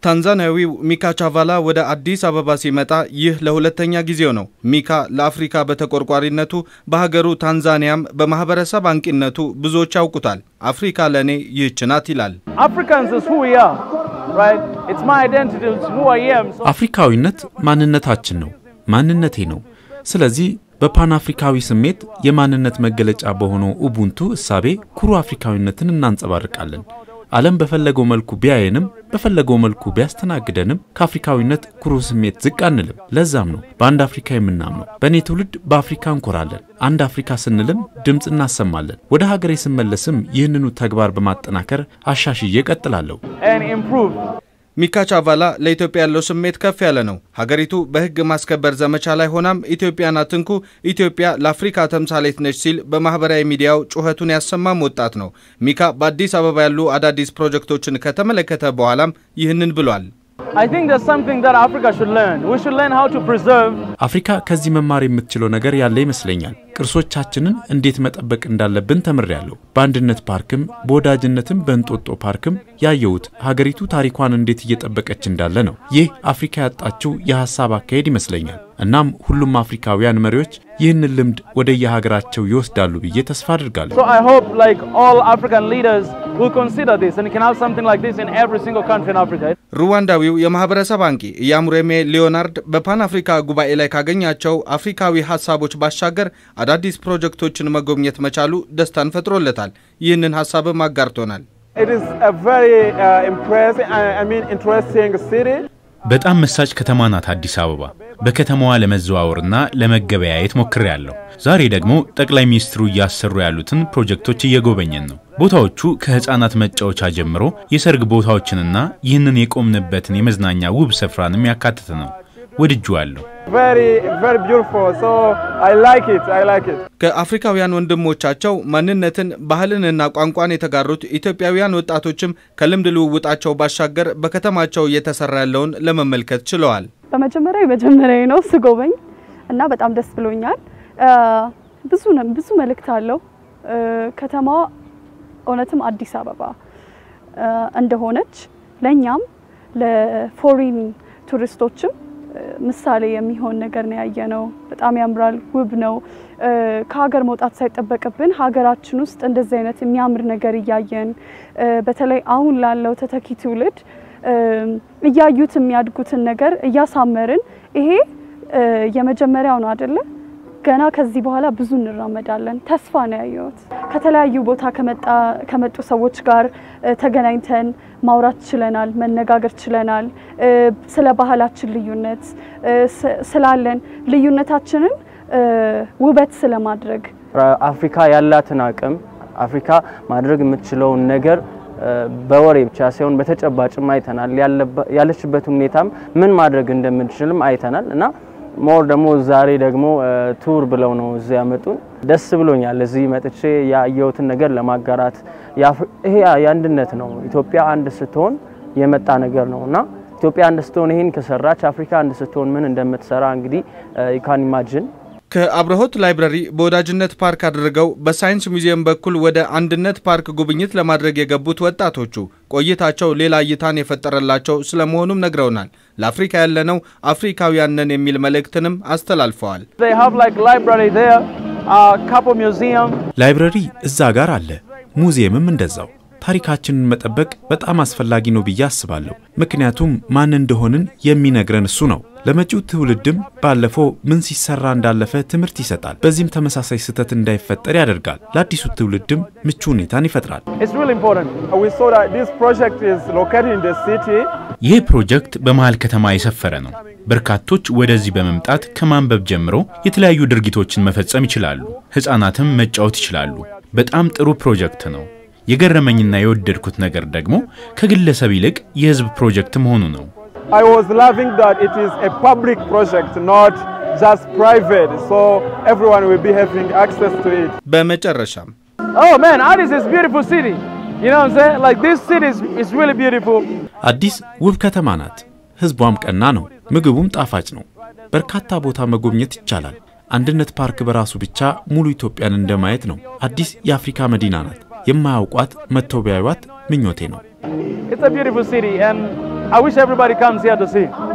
ታንዛኒያዊው ሚካ ቻቫላ ወደ አዲስ አበባ ሲመጣ ይህ ለሁለተኛ ጊዜው ነው። ሚካ ለአፍሪካ በተቆርቋሪነቱ በሀገሩ ታንዛኒያም በማህበረሰብ አንቂነቱ ብዙዎች ያውቁታል። አፍሪካ ለእኔ ይህች ናት ይላል። አፍሪካዊነት ማንነታችን ነው፣ ማንነቴ ነው። ስለዚህ በፓን አፍሪካዊ ስሜት የማንነት መገለጫ በሆነው ኡቡንቱ እሳቤ ኩሩ አፍሪካዊነትን እናንጸባርቃለን። ዓለም በፈለገው መልኩ ቢያየንም በፈለገው መልኩ ቢያስተናግደንም ከአፍሪካዊነት ኩሩ ስሜት ዝቅ አንልም። ለዛም ነው በአንድ አፍሪካ የምናምነው። በእኔ ትውልድ በአፍሪካ እንኮራለን። አንድ አፍሪካ ስንልም ድምፅ እናሰማለን። ወደ ሀገሬ ስመለስም ይህንኑ ተግባር በማጠናከር አሻሽዬ እቀጥላለሁ። ሚካ ቻቫላ ለኢትዮጵያ ያለው ስሜት ከፍ ያለ ነው። ሀገሪቱ በሕግ ማስከበር ዘመቻ ላይ ሆናም ኢትዮጵያን አትንኩ፣ ኢትዮጵያ ለአፍሪካ ተምሳሌት ነች ሲል በማህበራዊ ሚዲያው ጩኸቱን ያሰማም ወጣት ነው። ሚካ በአዲስ አበባ ያሉ አዳዲስ ፕሮጀክቶችን ከተመለከተ በኋላም ይህንን ብሏል። አፍሪካ ከዚህ መማር የምትችለው ነገር ያለ ይመስለኛል። ቅርሶቻችንን እንዴት መጠበቅ እንዳለብን ተምሬያለሁ። በአንድነት ፓርክም በወዳጅነትም በእንጦጦ ፓርክም ያየሁት ሀገሪቱ ታሪኳን እንዴት እየጠበቀች እንዳለ ነው። ይህ አፍሪካ ያጣችው የሀሳብ አካሄድ ይመስለኛል። እናም ሁሉም አፍሪካውያን መሪዎች ይህንን ልምድ ወደ የሀገራቸው ይወስዳሉ ብዬ ተስፋ አድርጋለሁ። ሩዋንዳዊው የማህበረሰብ አንቂ ኢያሙሬሜ ሊዮናርድ በፓን አፍሪካ ጉባኤ ላይ ካገኛቸው አፍሪካዊ ሀሳቦች ባሻገር አዳዲስ ፕሮጀክቶችን መጎብኘት መቻሉ ደስታን ፈጥሮለታል። ይህንን ሀሳብም አጋርቶናል። በጣም መሳጭ ከተማ ናት አዲስ አበባ። በከተማዋ ለመዘዋወርና ለመገበያየት ሞክሬያለሁ። ዛሬ ደግሞ ጠቅላይ ሚኒስትሩ እያሰሩ ያሉትን ፕሮጀክቶች እየጎበኘን ነው። ቦታዎቹ ከህፃናት መጫወቻ ጀምሮ የሰርግ ቦታዎችንና ይህንን የቆምንበትን የመዝናኛ ውብ ስፍራንም ያካተተ ነው። ወድጄዋለሁ። ከአፍሪካውያን ወንድሞቻቸው ማንነትን ባህልንና ቋንቋን የተጋሩት ኢትዮጵያውያን ወጣቶችም ከልምድ ልውውጣቸው ባሻገር በከተማቸው እየተሰራ ያለውን ለመመልከት ችለዋል። በመጀመሪያ የመጀመሪያ ነው ስጎበኝ እና በጣም ደስ ብሎኛል። ብዙ ብዙ መልእክት አለው። ከተማዋ እውነትም አዲስ አበባ እንደሆነች ለእኛም ለፎሪን ቱሪስቶችም ምሳሌ የሚሆን ነገር ነው ያየነው። በጣም ያምራል፣ ውብ ነው። ከሀገር መውጣት ሳይጠበቅብን ሀገራችን ውስጥ እንደዚህ አይነት የሚያምር ነገር እያየን በተለይ አሁን ላለው ተተኪ ትውልድ እያዩት የሚያድጉትን ነገር እያሳመርን ይሄ የመጀመሪያው ነው አይደለ? ገና ከዚህ በኋላ ብዙ እንራመዳለን። ተስፋ ነው ያየሁት። ከተለያዩ ቦታ ከመጡ ሰዎች ጋር ተገናኝተን ማውራት ችለናል፣ መነጋገር ችለናል። ስለ ባህላችን ልዩነት ስላለን ልዩነታችንን ውበት ስለማድረግ አፍሪካ ያላትን አቅም አፍሪካ ማድረግ የምትችለውን ነገር በወሬ ብቻ ሳይሆን በተጨባጭም አይተናል። ያለችበት ሁኔታም ምን ማድረግ እንደምንችልም አይተናል እና ሞር ደግሞ ዛሬ ደግሞ ቱር ብለው ነው እዚህ ያመጡን። ደስ ብሎኛል። እዚህ መጥቼ ያየሁትን ነገር ለማጋራት ይሄ የአንድነት ነው። ኢትዮጵያ አንድ ስትሆን የመጣ ነገር ነው እና ኢትዮጵያ አንድ ስትሆን ይህን ከሰራች አፍሪካ አንድ ስትሆን ምን እንደምትሰራ እንግዲህ ካን ኢማጅን ከአብርሆት ላይብረሪ በወዳጅነት ፓርክ አድርገው በሳይንስ ሙዚየም በኩል ወደ አንድነት ፓርክ ጉብኝት ለማድረግ የገቡት ወጣቶቹ ቆይታቸው ሌላ እይታን የፈጠረላቸው ስለመሆኑም ነግረውናል። ለአፍሪካ ያለነው አፍሪካውያን ነን የሚል መልእክትንም አስተላልፈዋል። ላይብረሪ እዛ ጋር አለ፣ ሙዚየምም እንደዛው። ታሪካችንን መጠበቅ በጣም አስፈላጊ ነው ብዬ አስባለሁ። ምክንያቱም ማን እንደሆንን የሚነግረን እሱ ነው። ለመጪው ትውልድም ባለፈው ምን ሲሰራ እንዳለፈ ትምህርት ይሰጣል። በዚህም ተመሳሳይ ስህተት እንዳይፈጠር ያደርጋል። ለአዲሱ ትውልድም ምቹ ሁኔታን ይፈጥራል። ይህ ፕሮጀክት በመሃል ከተማ የሰፈረ ነው። በርካቶች ወደዚህ በመምጣት ከማንበብ ጀምሮ የተለያዩ ድርጊቶችን መፈጸም ይችላሉ። ሕፃናትም መጫወት ይችላሉ። በጣም ጥሩ ፕሮጀክት ነው። የገረመኝና የወደድኩት ነገር ደግሞ ከግለሰብ ይልቅ የህዝብ ፕሮጀክት መሆኑ ነው። በመጨረሻም አዲስ ውብ ከተማ ናት። ህዝቧም ቀና ነው። ምግቡም ጣፋጭ ነው። በርካታ ቦታ መጎብኘት ይቻላል። አንድነት ፓርክ በራሱ ብቻ ሙሉ ኢትዮጵያን እንደማየት ነው። አዲስ የአፍሪካ መዲና ናት። የማያውቋት መጥተው ቢያዩዋት ምኞቴ ነው። I wish everybody comes here to see.